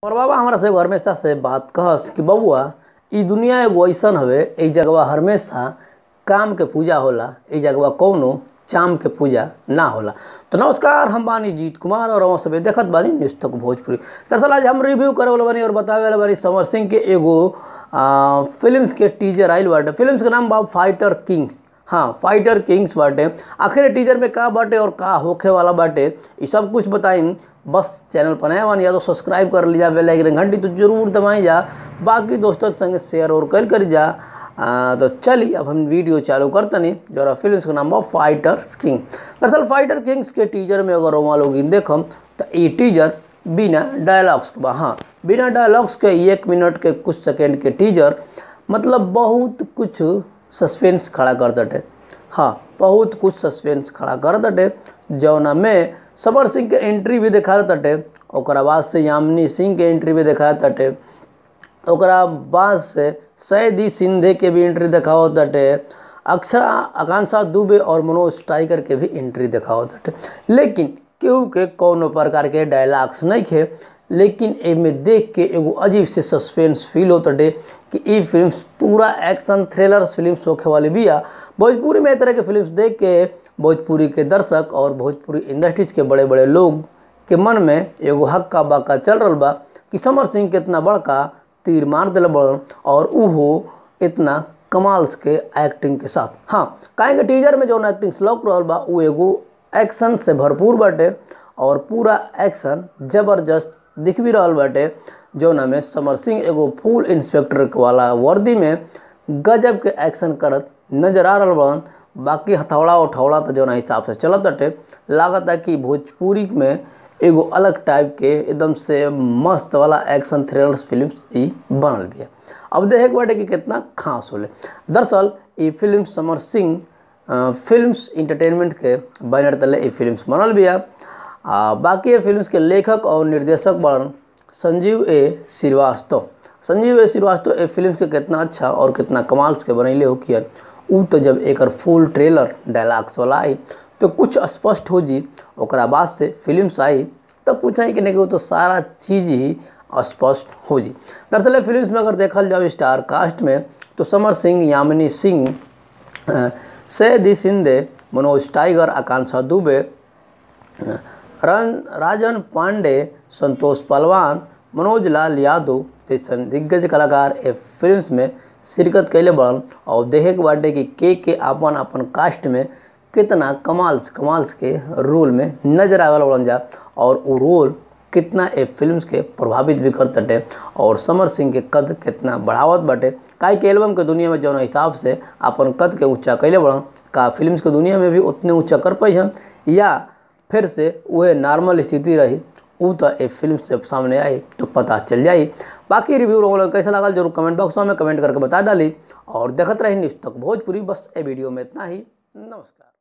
और बाबा हमरा से एगो हमेशा से बात कहस कि बबुआ ई दुनिया एगो ऐसन हवे ई जगवा हमेशा काम के पूजा होला ई जगवा कौनो चाम के पूजा ना होला तो नमस्कार हम बानी जीत कुमार और हम सभी देखत बानी न्यूज तक भोजपुरी दरअसल आज हम रिव्यू करे वाला बानी और बतावे वाला बानी समर सिंह के एगो आ, फिल्म्स के टीजर आइल बाटे फिल्म्स के नाम बा फाइटर किंग्स हाँ फाइटर किंग्स बाटे आखिर टीजर में का बाटे और का होखे वाला बाटे ये सब कुछ बताई बस चैनल पर नया बानी या तो सब्सक्राइब कर लीजा बेल आइकन घंटी तो जरूर दबाई जा बाकी दोस्तों के संगे शेयर और कर करी जा आ, तो चलिए अब हम वीडियो चालू करतनी जरा फिल्म का नाम बा फाइटर किंग दरअसल फाइटर किंग्स के टीजर में अगर वहाँ लोग देखम तो ये टीजर बिना डायलॉग्स के बा हाँ बिना डायलॉग्स के एक मिनट के कुछ सेकेंड के टीजर मतलब बहुत कुछ सस्पेंस खड़ा कर दटे हाँ बहुत कुछ सस्पेंस खड़ा कर दटे जौना में सबर सिंह के एंट्री भी दिखा तटे ओकरा बाद से यामिनी सिंह के एंट्री भी दिखा तटे ओकरा बाद से सैदी सिंधे के भी एंट्री दिखाओ तटे अक्षरा आकांक्षा दुबे और मनोज टाइगर के भी एंट्री दिखाओ तटे लेकिन केहू के कौनो प्रकार के डायलॉग्स नहीं खे लेकिन एमे देख के एगो अजीब से सस्पेंस फील होते कि ई फिल्म पूरा एक्शन थ्रिलर फिल्म होखे वाली बिया भोजपुरी में तरह के फिल्म देख के भोजपुरी के दर्शक और भोजपुरी इंडस्ट्रीज के बड़े बड़े लोग के मन में एगो हक्का बक्का चल रहा बा कि समर सिंह के इतना बड़का तीर मार दिल बड़न और उहो इतना कमाल्स के एक्टिंग के साथ हाँ काहे के टीजर में जौन एक्टिंग लौक रहा बा उ एगो एक्शन से भरपूर बाटे और पूरा एक्शन जबरदस्त दिख भी रहा बाटे जौना में समर सिंह एगो फुल इंस्पेक्टर वाला वर्दी में गजब के एक्शन करत नजर आ रहा बड़न बाकी हथौड़ा उठौड़ा तो जौना हिसाब से चलत बाटे लागत है कि भोजपुरी में एगो अलग टाइप के एकदम से मस्त वाला एक्शन थ्रिलर फिल्म ई बनल भी है अब देखे के बाटे कि कितना खास होले दरअसल ये film Samar Singh films entertainment के बैनर तले ये फिल्म्स बनल भी है आ, बाकी ये फिल्म्स के लेखक और निर्देशक बन संजीव ए श्रीवास्तव संजीव ए श्रीवास्तव ए फिल्म के कितना अच्छा और कितना कमाल्स के बनैले हो किया उ तो जब एक फुल ट्रेलर डायलॉग्स वाला आई तो कुछ स्पष्ट हो जी ओकरा बाद से फिल्म्स आई तब पूछा कि नहीं तो सारा चीज़ ही स्पष्ट हो जी दरअसल फिल्म्स में अगर देखल जाओ स्टार कास्ट में तो समर सिंह यामिनी सिंह सैदी सिंधे मनोज टाइगर आकांक्षा दुबे रन राजन पांडे संतोष पहलवान मनोज लाल यादव जैसन दिग्गज कलाकार ए फिल्म्स में शिरकत कैले बड़न और देखे के बाटे कि के के अपन अपन कास्ट में कितना कमाल्स कमाल्स के रोल में नजर आवे बड़न जा और वो रोल कितना ए फिल्म्स के प्रभावित भी कर तटे और समर सिंह के कद कितना बढ़ावत बाटे काहे के एल्बम के दुनिया में जौन हिसाब से अपन कद के ऊंचा कैले बड़न का फिल्म्स के दुनिया में भी उतने ऊंचा कर पाई हम या फिर से वह नॉर्मल स्थिति रही उ तो ए फिल्म से सामने आई तो पता चल जाई बाकी रिव्यू लोगों कैसा लगा जरूर कमेंट बॉक्स में कमेंट करके बता डाली और देखते रही न्यूज़ तक भोजपुरी बस ए वीडियो में इतना ही नमस्कार